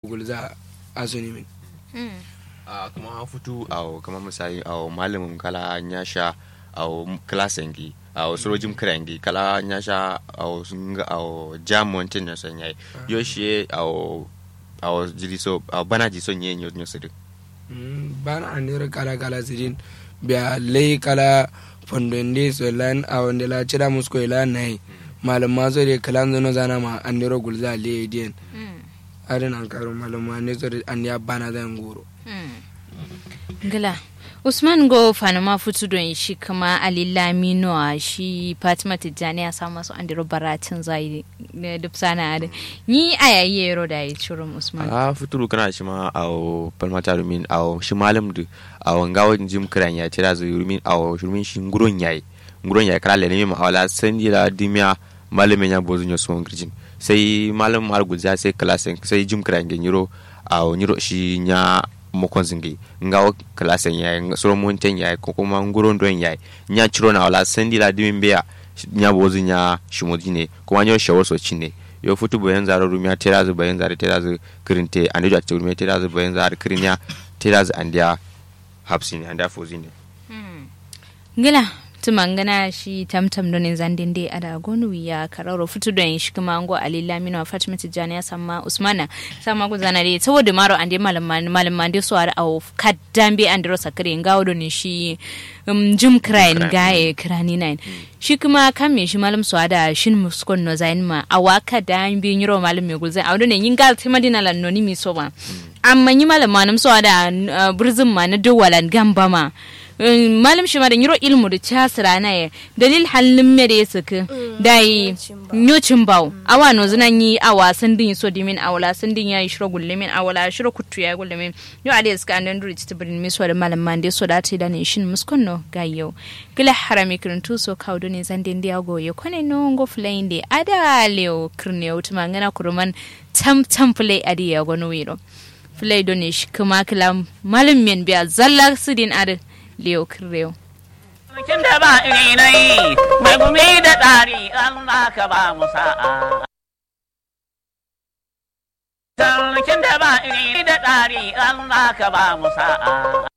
gulza azuni min a kuma futu a kama misali a malamin kala ya sha a klasin gi a surojin kiran gi kala ya sha a sun ga a jamun tin na son yayi yo shi a a jiri so a bana ji son yin yau su duk bana anira kala kala sidin biya lei kala fondende so lan a wanda la cira musko ila nai malam ma zo de kalan zo zana ma aniro gulza le dien adan an karo malam ma ne zo an ya bana da ngoro gila usman go fanama futu don shi kuma alilami a shi fatima tijjani ya samu masu andiro baratin zai da duk sana da ni a yayi yero da ya ciro usman a futuru kana shi ma a palmata rumin a shi malam da a wangawa jim kiran ya tira zai rumin a rumin shi nguron yayi nguron yayi kala lene ma awala sandi la dimya malamin ya bozu nyo so ngirjin sai malam mar gulza sai klasen sai jim kiran genyiro a nyiro shi nya mokon zingi nga klasen yayi soro monten yayi ko kuma nguron don yayi nya chiro na wala sandi la dimin beya nya bozu nya shimodine kuma nyo shawo so chine yo futu bayan zara rumiya terazu bayan zara terazu kirinte ande jo rumiya terazu bayan zara kirinya terazu andia hapsini andia fozine ngila tumangana shi tamtam don zandin dai ada gonu ya kararo fitu don shi kuma ango ali lamino fatima tijani ya sama usmana sama ku zana dai saboda maro ande malaman malaman dai so ara au kaddambe andro sakare ngawo don shi um, jim krain gaye krani nine shi kuma kan me shi malam so ada shin muskon no zain ma awaka da bi nyiro malam me gulzai awdo ne yin gal timadina lan no ni mi so ba amma yi malam manam so ada burzin ma na dawalan gamba ma malam shi ma da yiro ilmu da casira na ya dalil halin me da ya saka da yi nyocin bawo awa no zina yi awa sun din so dimin awala sun din yayi shiro gulle min awala shiro kuttu ya gulle min yo ade ska andan duri ta birin mi so da malam man so da ta da ne shin muskon no ga yau gila harami kirin tu so kawo ne zan din dia goye kone no ngo flying de ada leo kirne utuma ngana kuruman tam tam play adi ya gono wiro play do ne shi kuma kila malam men biya zalla sidin ade Leo Kirreo. Sarkin da ba iri na yi, mai gumi da ɗari Allah ka ba mu sa'a. Sarkin da ba iri da ɗari Allah ka ba mu sa'a.